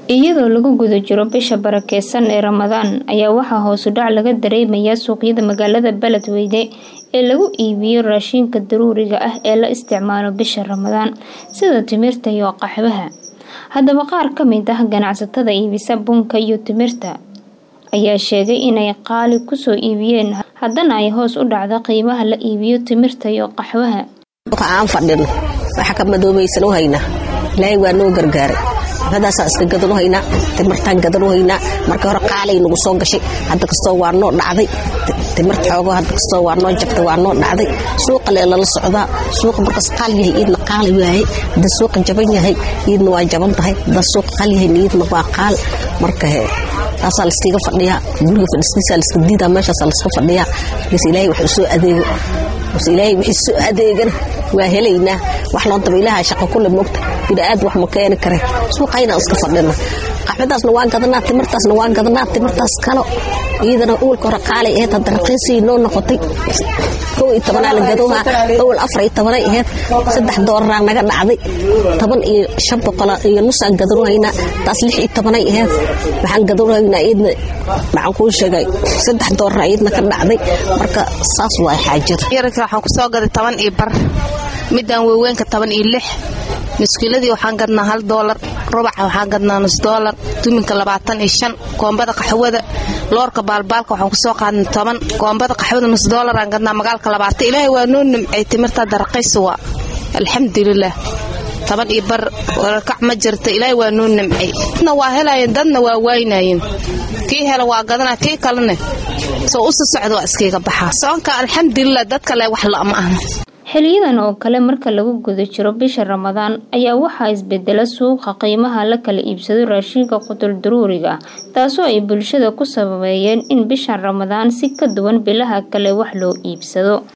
iyadoo lagu guda jiro bisha barakeysan ee ramadaan ayaa waxaa hoosu dhac laga dareemayaa suuqyada magaalada beledweyne ee lagu iibiyo raashinka daruuriga ah ee la isticmaalo bisha ramadaan sida timirta iyo qaxwaha haddaba qaar ka mid ah ganacsatada iibisa bunka iyo timirta ayaa sheegay inay qaali kusoo iibiyeen haddana ay hoos u dhacdo qiimaha la iibiyo timirta iyo qaxwaha aan fadhino waxa ka madoobaysan u haynaa ilaahay waa noo gargaaray xafadaasaan iska gadan u haynaa timirtaan gadan u haynaa markii hore qaalay nagu soo gashay hadda kastoo waa noo dhacday timirta xoogo hadda kastoo waa noo jabtay waa noo dhacday suuqa lee lala socdaa suuqa markaas qaal yahay iidna qaali waaye hadda suuqa jaban yahay iidna waa jaban tahay hadda suuqa qaal yahay iidna waa qaal marka he taasaa layskaga fadhiyaa guriga fadhistiisa layska diidaa meeshaasaa layska fadhiyaa markaas ilaahay wax u soo adeego base ilaahay wixii soo adeegana waa helaynaa wax loo daba ilaaha shaqo kule mogta bini'aad wax ma keeni kare suuqaynaan iska fadhina qaxwadaasna waan gadanaa timirtaasna waan gadanaa timirtaas kalo iyadana uulka hore qaalay ahayd hadda raqiisii noo noqotay kow iyo tobanaa la gadoohaa awal afar iyo tobanay ahayd saddex dooraraa naga dhacday toban iyo shan boqola iyo nusaan gadanohaynaa taas lix iyo tobanay ahayd waxaan gadanohaynaa iyadna maxaan kuu sheegay saddex doorar iyadna ka dhacday marka saas waa xaajada yarka waxaan ku soo gaday toban iyo bar midaan weyweenka toban iyo lix muskiiladii waxaan gadnaa hal doolar rubaca waxaan gadnaa nus doolar duminka labaatan iyo shan koombada qaxwada loorka baalbaalka waxaan kusoo qaadnay toban koombada qaxwada nus doolaraan gadnaa magaalka labaatan ilaahay waa noo nimcay timirta daraqaysa waa alxamdulilah toban iyo bar warakac ma jirta ilaahay waa noo nimcay dadna waa helaayeen dadna waa waaynaayeen kii hela waa gadana kii kalene soo usi socda waa iskayga baxaa soonka alxamdulilah dadka le wax la'ma ahna xiliyadan oo kale marka lagu guda jiro bisha ramadaan ayaa waxaa isbedela suuqa qiimaha la kala iibsado raashinka qutul daruuriga ah taasoo ay bulshada ku sababeeyeen in bishan ramadaan si ka duwan bilaha kale wax loo iibsado